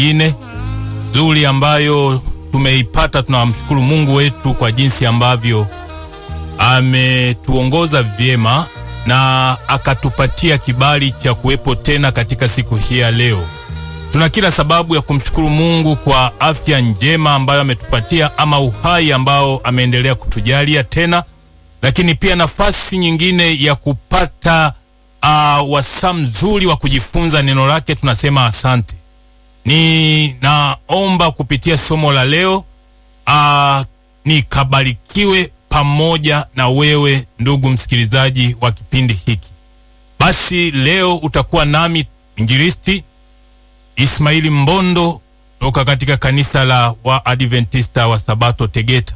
nyingine nzuri ambayo tumeipata. Tunamshukuru Mungu wetu kwa jinsi ambavyo ametuongoza vyema na akatupatia kibali cha kuwepo tena katika siku hii ya leo. Tuna kila sababu ya kumshukuru Mungu kwa afya njema ambayo ametupatia ama uhai ambao ameendelea kutujalia tena, lakini pia nafasi nyingine ya kupata uh, wasaa mzuri wa kujifunza neno lake. Tunasema asante. Ninaomba kupitia somo la leo uh, nikabarikiwe pamoja na wewe ndugu msikilizaji wa kipindi hiki. Basi leo utakuwa nami Injilisti Ismaili Mbondo toka katika kanisa la Waadventista wa Sabato Tegeta,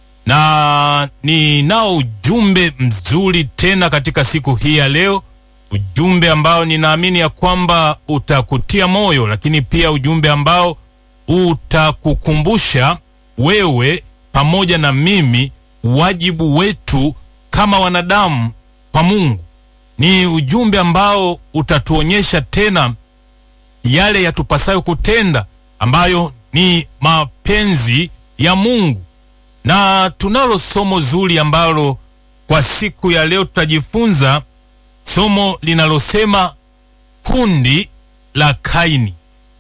na ninao ujumbe mzuri tena katika siku hii ya leo, ujumbe ambao ninaamini ya kwamba utakutia moyo, lakini pia ujumbe ambao utakukumbusha wewe pamoja na mimi wajibu wetu kama wanadamu kwa Mungu. Ni ujumbe ambao utatuonyesha tena yale yatupasayo kutenda ambayo ni mapenzi ya Mungu, na tunalo somo zuri ambalo kwa siku ya leo tutajifunza somo linalosema kundi la Kaini.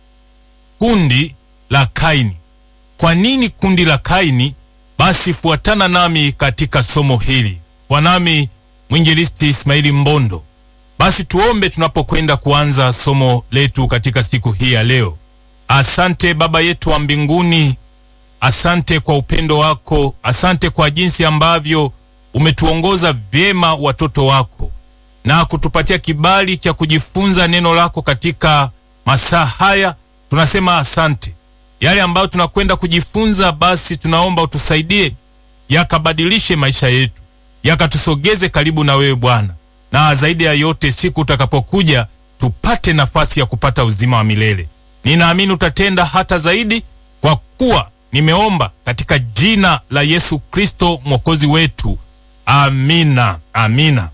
Kundi la Kaini. Kwa nini kundi la Kaini? Basi fuatana nami katika somo hili, kwa nami mwinjilisti Ismaili Mbondo. Basi tuombe tunapokwenda kuanza somo letu katika siku hii ya leo. Asante Baba yetu wa mbinguni, asante kwa upendo wako, asante kwa jinsi ambavyo umetuongoza vyema watoto wako na kutupatia kibali cha kujifunza neno lako katika masaa haya. Tunasema asante. Yale ambayo tunakwenda kujifunza, basi tunaomba utusaidie yakabadilishe maisha yetu, yakatusogeze karibu na wewe Bwana, na zaidi ya yote, siku utakapokuja tupate nafasi ya kupata uzima wa milele. Ninaamini utatenda hata zaidi, kwa kuwa nimeomba katika jina la Yesu Kristo mwokozi wetu, amina, amina.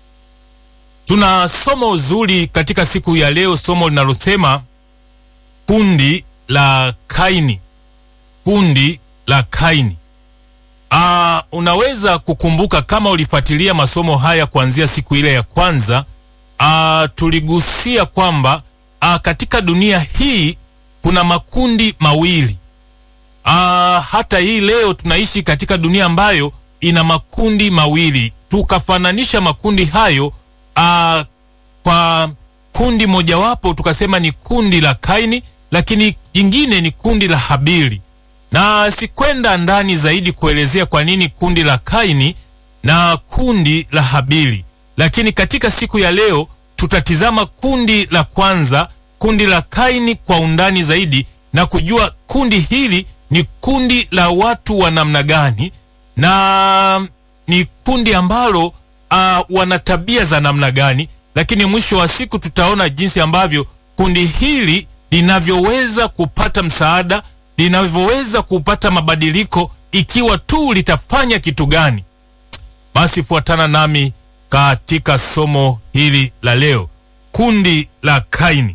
Tuna somo zuri katika siku ya leo, somo linalosema kundi la Kaini. Kundi la Kaini. Aa, unaweza kukumbuka kama ulifuatilia masomo haya kuanzia siku ile ya kwanza. Aa, tuligusia kwamba aa, katika dunia hii kuna makundi mawili. Aa, hata hii leo tunaishi katika dunia ambayo ina makundi mawili, tukafananisha makundi hayo aa, kwa kundi mojawapo tukasema ni kundi la Kaini, lakini jingine ni kundi la Habili na sikwenda ndani zaidi kuelezea kwa nini kundi la Kaini na kundi la Habili, lakini katika siku ya leo tutatizama kundi la kwanza, kundi la Kaini kwa undani zaidi na kujua kundi hili ni kundi la watu wa namna gani na ni kundi ambalo uh, wana tabia za namna gani, lakini mwisho wa siku tutaona jinsi ambavyo kundi hili linavyoweza kupata msaada linavyoweza kupata mabadiliko ikiwa tu litafanya kitu gani. Basi fuatana nami katika somo hili la leo, kundi la Kaini.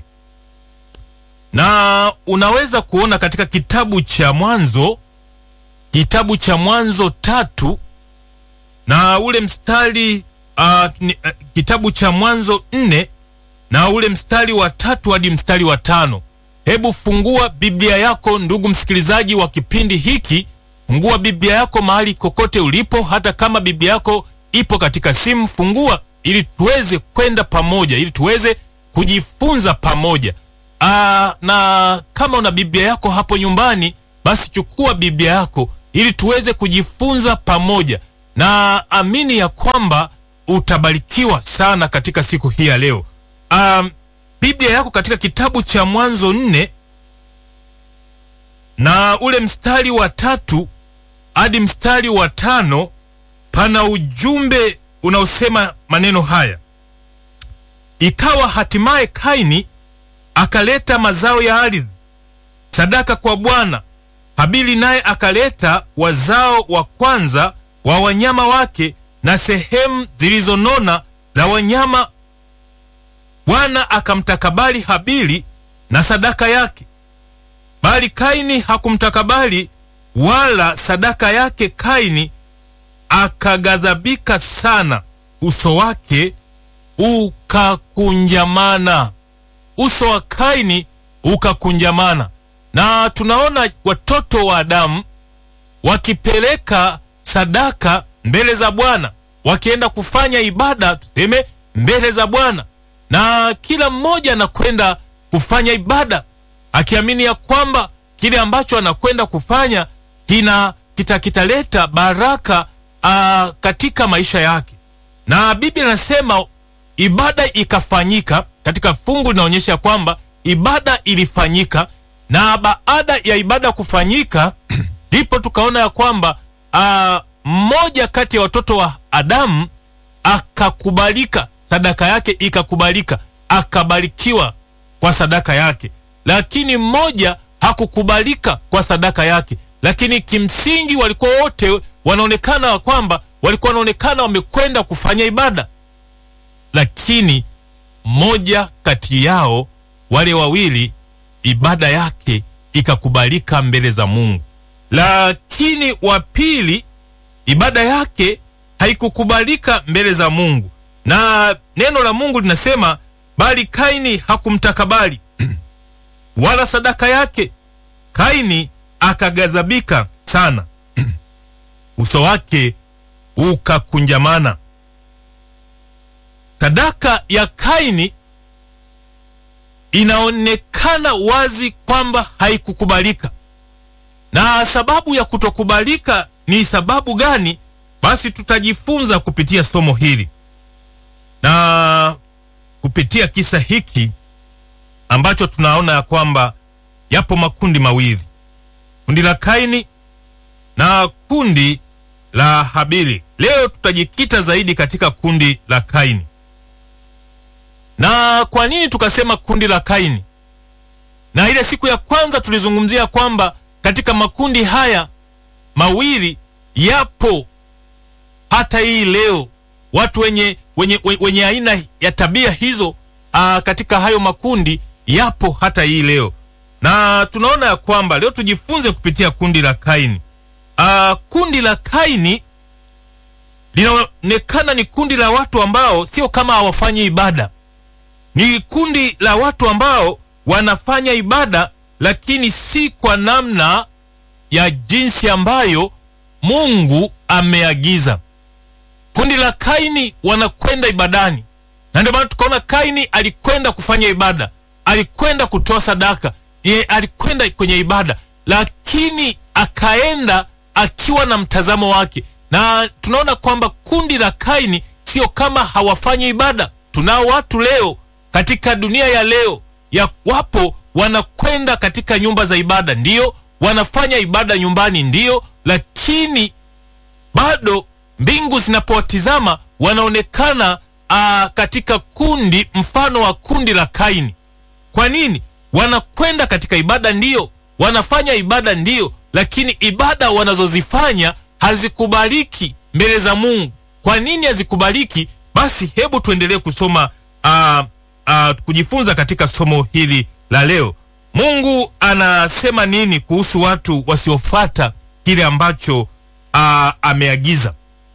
Na unaweza kuona katika kitabu cha Mwanzo, kitabu cha Mwanzo tatu na ule mstari uh, ni, uh, kitabu cha Mwanzo nne na ule mstari wa tatu hadi mstari wa tano. Hebu fungua Biblia yako ndugu msikilizaji wa kipindi hiki, fungua Biblia yako mahali kokote ulipo, hata kama Biblia yako ipo katika simu, fungua ili tuweze kwenda pamoja, ili tuweze kujifunza pamoja. Aa, na kama una Biblia yako hapo nyumbani, basi chukua Biblia yako ili tuweze kujifunza pamoja, na amini ya kwamba utabarikiwa sana katika siku hii ya leo. Um, Biblia yako katika kitabu cha Mwanzo nne na ule mstari wa tatu hadi mstari wa tano pana ujumbe unaosema maneno haya: ikawa hatimaye Kaini akaleta mazao ya ardhi sadaka kwa Bwana, Habili naye akaleta wazao wa kwanza wa wanyama wake na sehemu zilizonona za wanyama Bwana akamtakabali Habili na sadaka yake, bali Kaini hakumtakabali wala sadaka yake. Kaini akaghadhabika sana, uso wake ukakunjamana. Uso wa Kaini ukakunjamana, na tunaona watoto wa Adamu wakipeleka sadaka mbele za Bwana, wakienda kufanya ibada, tuseme mbele za Bwana, na kila mmoja anakwenda kufanya ibada akiamini ya kwamba kile ambacho anakwenda kufanya kina kita kitaleta baraka aa, katika maisha yake. Na Biblia inasema ibada ikafanyika. Katika fungu linaonyesha kwamba ibada ilifanyika, na baada ya ibada kufanyika ndipo tukaona ya kwamba aa, mmoja kati ya watoto wa Adamu akakubalika, sadaka yake ikakubalika, akabarikiwa kwa sadaka yake, lakini mmoja hakukubalika kwa sadaka yake. Lakini kimsingi walikuwa wote wanaonekana kwamba walikuwa wanaonekana wamekwenda kufanya ibada, lakini mmoja kati yao wale wawili ibada yake ikakubalika mbele za Mungu, lakini wa pili ibada yake haikukubalika mbele za Mungu, na neno la Mungu linasema bali Kaini hakumtakabali wala sadaka yake. Kaini akaghadhabika sana, uso wake ukakunjamana. Sadaka ya Kaini inaonekana wazi kwamba haikukubalika. Na sababu ya kutokubalika ni sababu gani? Basi tutajifunza kupitia somo hili na kupitia kisa hiki ambacho tunaona ya kwamba yapo makundi mawili, kundi la Kaini na kundi la Habili. Leo tutajikita zaidi katika kundi la Kaini. Na kwa nini tukasema kundi la Kaini? Na ile siku ya kwanza tulizungumzia kwamba katika makundi haya mawili yapo hata hii leo watu wenye, wenye, wenye aina ya tabia hizo aa, katika hayo makundi yapo hata hii leo, na tunaona ya kwamba leo tujifunze kupitia kundi la Kaini. Aa, kundi la Kaini linaonekana ni kundi la watu ambao sio kama hawafanyi ibada, ni kundi la watu ambao wanafanya ibada, lakini si kwa namna ya jinsi ambayo Mungu ameagiza. Kundi la Kaini wanakwenda ibadani, na ndio maana tukaona Kaini alikwenda kufanya ibada, alikwenda kutoa sadaka, ye alikwenda kwenye ibada, lakini akaenda akiwa na mtazamo wake, na tunaona kwamba kundi la Kaini sio kama hawafanyi ibada. Tunao watu leo katika dunia ya leo ya wapo wanakwenda katika nyumba za ibada, ndiyo wanafanya ibada nyumbani, ndiyo, lakini bado mbingu zinapowatizama wanaonekana aa, katika kundi mfano wa kundi la Kaini. Kwa nini? Wanakwenda katika ibada, ndiyo, wanafanya ibada, ndiyo, lakini ibada wanazozifanya hazikubaliki mbele za Mungu. Kwa nini hazikubaliki? Basi hebu tuendelee kusoma aa, aa, kujifunza katika somo hili la leo. Mungu anasema nini kuhusu watu wasiofata kile ambacho aa, ameagiza?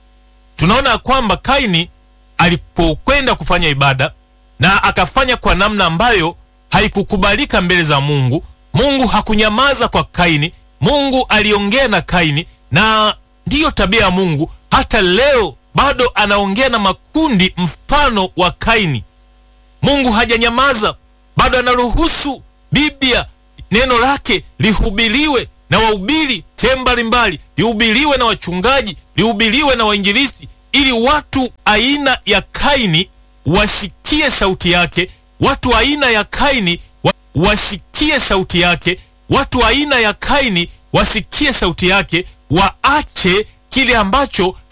Tunaona kwamba Kaini alipokwenda kufanya ibada na akafanya kwa namna ambayo haikukubalika mbele za Mungu, Mungu hakunyamaza kwa Kaini. Mungu aliongea na Kaini, na ndiyo tabia ya Mungu. Hata leo bado anaongea na makundi mfano wa Kaini. Mungu hajanyamaza, bado anaruhusu Biblia, neno lake lihubiriwe na wahubiri sehemu mbalimbali, lihubiriwe na wachungaji, lihubiriwe na wainjilisti, ili watu aina ya Kaini wasikie sauti yake. Watu aina ya Kaini wa, wasikie sauti yake. Watu aina ya Kaini wasikie sauti yake, waache kile ambacho